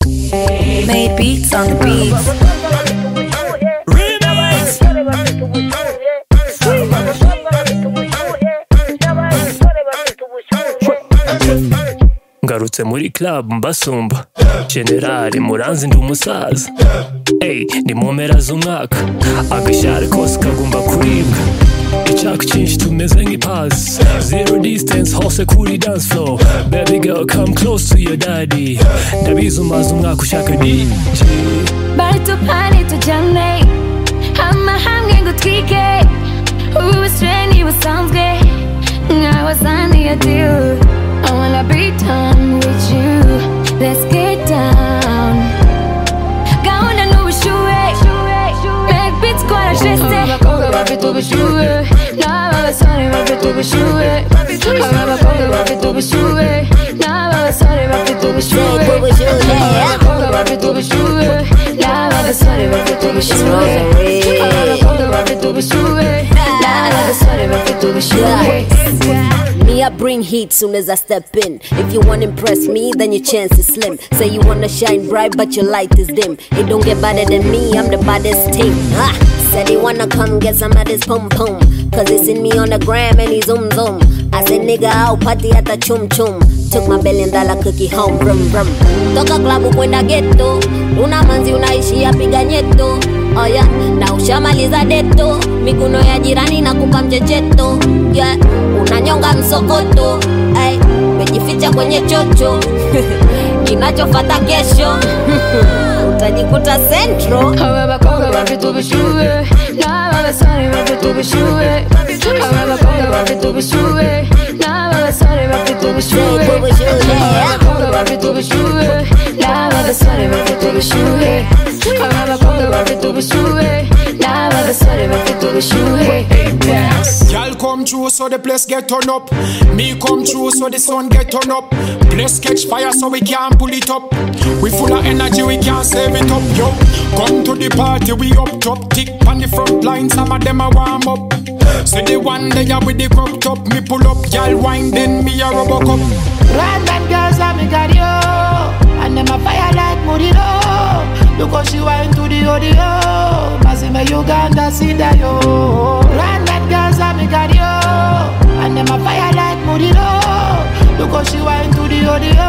Made beats on the beats. Remix. ngarutse muri club mbasumba generali muranzi ndi umusaza Ey, ni mu mpera z'umwaka agashari kose kagomba kuribwa icyaka cyinshi tumeze nk'ipazi zero distance hose kuri dance floor baby girl come close to your daddy ndabizi umaze umwaka ushaka DJ bari tupani tujyane amahanga ngo utwike ubusire ntibusanzwe nkaho zaniye diyu I wanna be done with you Let's get down Gahunda n'ubushyuhe Make beats twarashize Abakobwa bafite ubushyuhe N'aba basore bafite ubushyuhe Aba bakobwa bafite ubushyuhe N'aba basore bafite ubushyuhe Aba bakobwa bafite ubushyuhe N'aba basore bafite ubushyuhe Aba bakobwa bafite ubushyuhe N'aba basore bafite ubushyuhe Me, I bring heat soon as I step in. If you wanna impress me, then your chance is slim. Say you wanna shine bright, but your light is dim. It don't get better than me, I'm the baddest thing. Ha! Said he wanna come get some of this pum pum. Cause he seen me on the gram and he zoom zoom. I said, nigga, I'll party at the chum chum. Took my billion dollar cookie home, brum brum. Toka klabu kwenda ghetto. Una manzi unaishia piga nyeto. Oh yeah, na ushamaliza deto. Mikono ya jirani na kupa mchecheto. Yeah, unanyonga msokoto. Ay, umejificha kwenye chocho. Kinachofata kesho. Utajikuta central. Aba bakobwa bafite ubushyuhe n'aba basore bafite ubushyuhe aba bakobwa bafite ubushyuhe n'aba basore bafite ubushyuhe aba bakobwa bafite ubushyuhe n'aba basore bafite ubushyuhe aba bakobwa bafite ubushyuhe n'aba basore bafite ubushyuhe Y'all come true so the place get turned up. Me come true so the sun get turned up. Place catch fire so we can't pull it up. We full of energy, we can't save it up, yo. Come to the party, we up top. Tick on the front line, some of them are warm up. So the one day I with the crop top, me pull up, y'all wine, then me a rubber cup. Red bad girls let me carry you And them a fire like Muriro Look how she wine to the audio Mazime Uganda see that yo Red bad girls let me carry you And them a fire like Muriro Look how she wine to the audio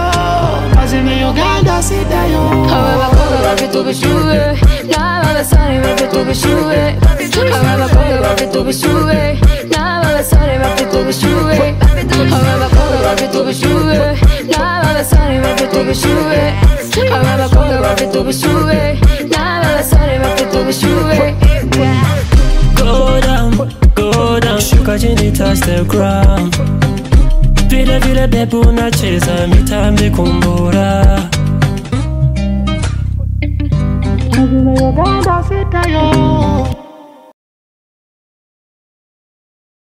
Mazime Uganda see that Aba yo bakobwa bafite ubushyuhe n'aba basore bafite ubushyuhe aba bakobwa bafite ubushyuhe n'aba basore bafite ubushyuhe aba bakobwa bafite ubushyuhe n'aba basore bafite ubushyuhe aba bakobwa bafite ubushyuhe n'aba basore bafite ubushyuhe Go down, go down, shuka chini touch the ground. Vile vile bebu unacheza mitambi kumbura Mazime Uganda see that yo